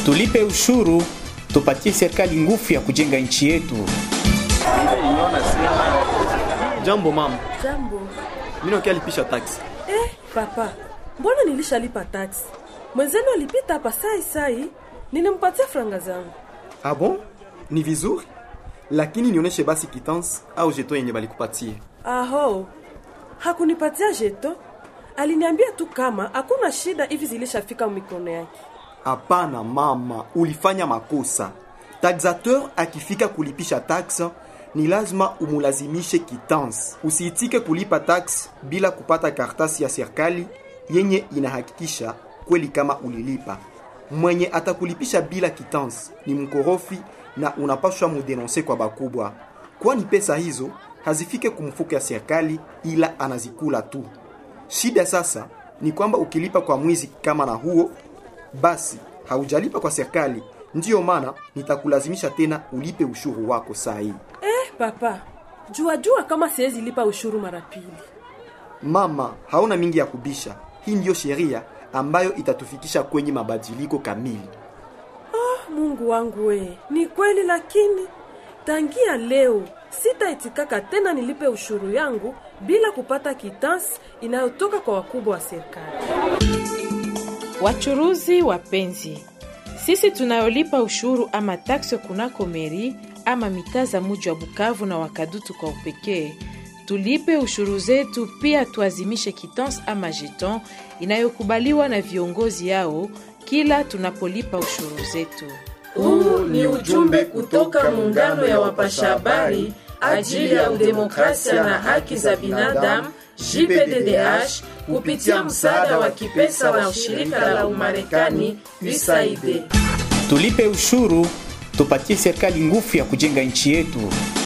Tulipe ushuru, tupatie serikali nguvu ya kujenga nchi yetu. Jambo mama, Jambo. mimi nakia lipisha taksi. Eh, papa, mbona nilishalipa taksi? Mwenzenu alipita hapa sai sai, nilimpatia franga zangu. Ah bon? Ni vizuri, lakini nionyeshe basi kitansi au jeton yenye balikupatia. Aho, hakunipatia jeto, aliniambia tu kama hakuna shida hivi zilishafika mikono yake. Hapana mama, ulifanya makosa. Taxateur akifika kulipisha taxe ni lazima umulazimishe kitansi. Usiitike kulipa tax bila kupata kartasi ya serikali yenye inahakikisha kweli kama ulilipa. Mwenye atakulipisha bila kitansi ni mkorofi na unapaswa mudenonse kwa bakubwa, kwani pesa hizo hazifike kumfuko ya serikali, ila anazikula tu. Shida sasa ni kwamba ukilipa kwa mwizi kama na huo, basi haujalipa kwa serikali. Ndiyo maana nitakulazimisha tena ulipe ushuru wako saa hii. Eh, papa, jua jua kama siwezi lipa ushuru mara pili. Mama, hauna mingi ya kubisha. Hii ndiyo sheria ambayo itatufikisha kwenye mabadiliko kamili. Mungu wangu we, ni kweli lakini tangia leo sitaitikaka tena nilipe ushuru yangu bila kupata kitansi inayotoka kwa wakubwa wa serikali. Wachuruzi wapenzi, sisi tunayolipa ushuru ama taksi kunako meri ama mitaa za muji wa Bukavu na Wakadutu kwa upekee, tulipe ushuru zetu, pia tuazimishe kitansi ama jeton inayokubaliwa na viongozi yao kila tunapolipa ushuru zetu. Huu ni ujumbe kutoka muungano ya wapasha habari ajili ya udemokrasia na haki za binadamu JPDDH kupitia msaada wa kipesa wa shirika la Umarekani USAID. Tulipe ushuru, tupatie serikali nguvu ya kujenga nchi yetu.